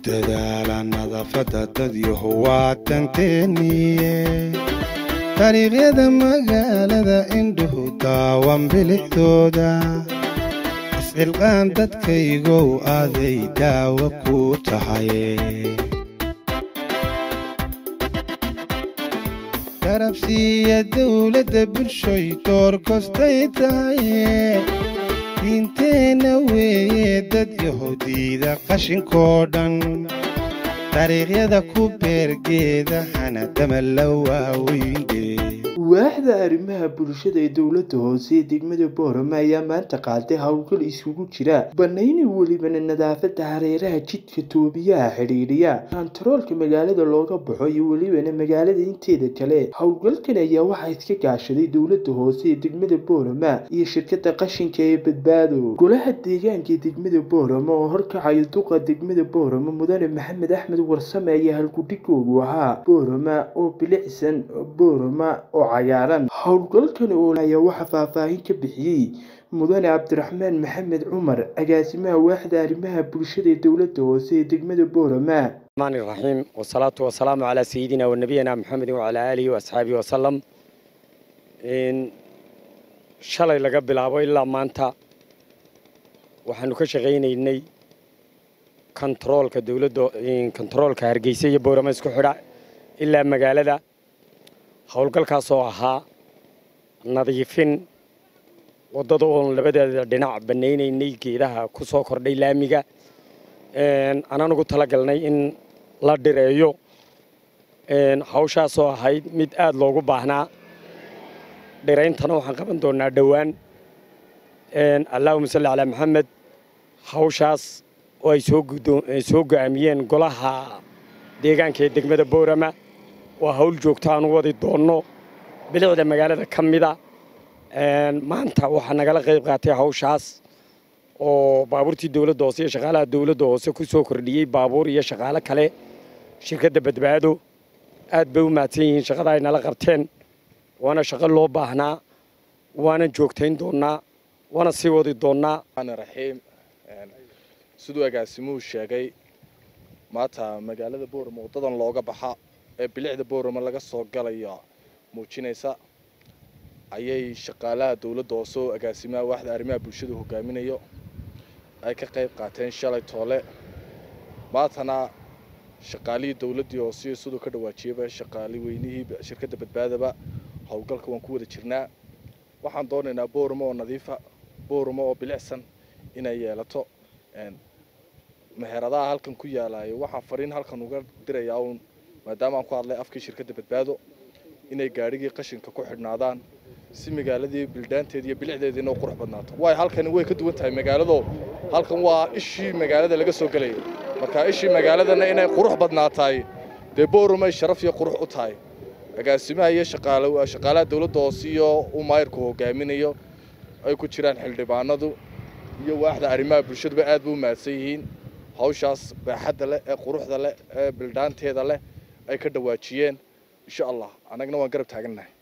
dadaala nadaafadda dad yahow waa tanteeniye dariiqyada magaalada indhuhu daawan bilixdooda iscilqaan dadkaygow aaday daawo ku tahay garabsiiya dawladda bulshoy door kostay tahaye diinteenna weeye dad yahuudiida qashinkoo dhan dariiqyada ku beergeeda hana dama la waaweyndhe waaxda arrimaha bulshada ee dowladda hoose ee degmada boorama ayaa maanta qaaday howlgal isugu jira banayni welibana nadaafada hareeraha jidka toobiyaha xidhiidhiya kantaroolka magaalada looga baxo iyo welibana magaalada inteeda kale howlgalkan ayaa waxaa iska gaashaday dowladda hoose ee degmada boorama iyo shirkada qashinka ee badbaado golaha deegaanka ee degmada boorama oo horkacayo duqa degmada boorama mudane maxamed axmed warsame ayaa halgudhigoogu ahaa boorama oo bilicsan boorama oo cayaaran howlgalkan oo ayaa waxaa faahfaahin ka bixiyey mudane cabdiraxmaan maxamed cumar agaasimaha waaxda arrimaha bulshada ee dowladda hoose ee degmada boorama الرحمن الرحيم والصلاة والسلام على سيدنا ونبينا محمد وعلى آله وأصحابه وسلم إن شلay laga bilaabo ilaa maanta waxaanu ka shaqaynaynay kontaroolka dowladda kontaroolka hargeysa iyo boorama isku xidha ilaa magaalada howlgalkaas oo ahaa nadiifin waddada oon labadeeda dhinac banaynaynay geedaha ku soo kordhay laamiga anaan ugu talagalnay in la dhireeyo hawshaasoo ahayd mid aada loogu baahnaa dhirayntana waxaan qaban doonaa dhowaan allahuma salli calaa maxamed hawshaas oo ay soo go-aamiyeen golaha deegaanka ee degmada boorama waa hawl joogto aan u wadi doonno bilicda magaalada ka mida maanta waxaa nagala qayb qaatay hawshaas oo baabuurtii dowladda hoose iyo shaqaalaha dowladda hoose ku soo kordhiyey baabuur iyo shaqaalo kale shirkadda badbaado aad bay u mahadsan yihiin shaqada ay nala qabteen waana shaqo loo baahnaa waana joogtayn doonnaa waana sii wadi doonnaa raxiim siduu agaasimuhu sheegay maanta magaalada boorama waddadan looga baxa ee bilicda boorama laga soo galaya muujinaysa ayay shaqaalaha dowladda hoose oo agaasimaha waaxda arrimaha bulshadu hogaaminayo ay ka qayb qaateen shalay toole maantana shaqaalihii dowladdii hoose siduu ka dhawaajiyaba shaqaali weynihii shirkadda badbaadaba howlgalka waan ku wada jirnaa waxaan doonaynaa boorama oo nadiifa boorama oo bilicsan inay yeelato meheradaha halkan ku yaalayo waxaan fariin halkan uga dirayaa uun maadaama aan ku hadlay afkii shirkadda badbaado inay gaadhigii qashinka ku xidhnaadaan si magaaladii bildaanteeda iyo bilicdeediina u qurux badnaato waayo halkani way ka duwan tahay magaalado halkan waa ishii magaalada laga soo gelaya marka ishii magaaladana inay qurux badnaatahay dee boorumay sharaf iyo qurux u tahay agaasimaha iyo shaqaalaha dowladda hoose iyo uu maayirku hogaaminayo ay ku jiraan xildhibaanadu iyo waaxda arrimaha bulshaduba aad bay u mahadsan yihiin hawshaas baaxadda leh ee quruxda leh ee bildaanteeda leh ay ka dhawaajiyeen insha allah annagna waan garab taagannahay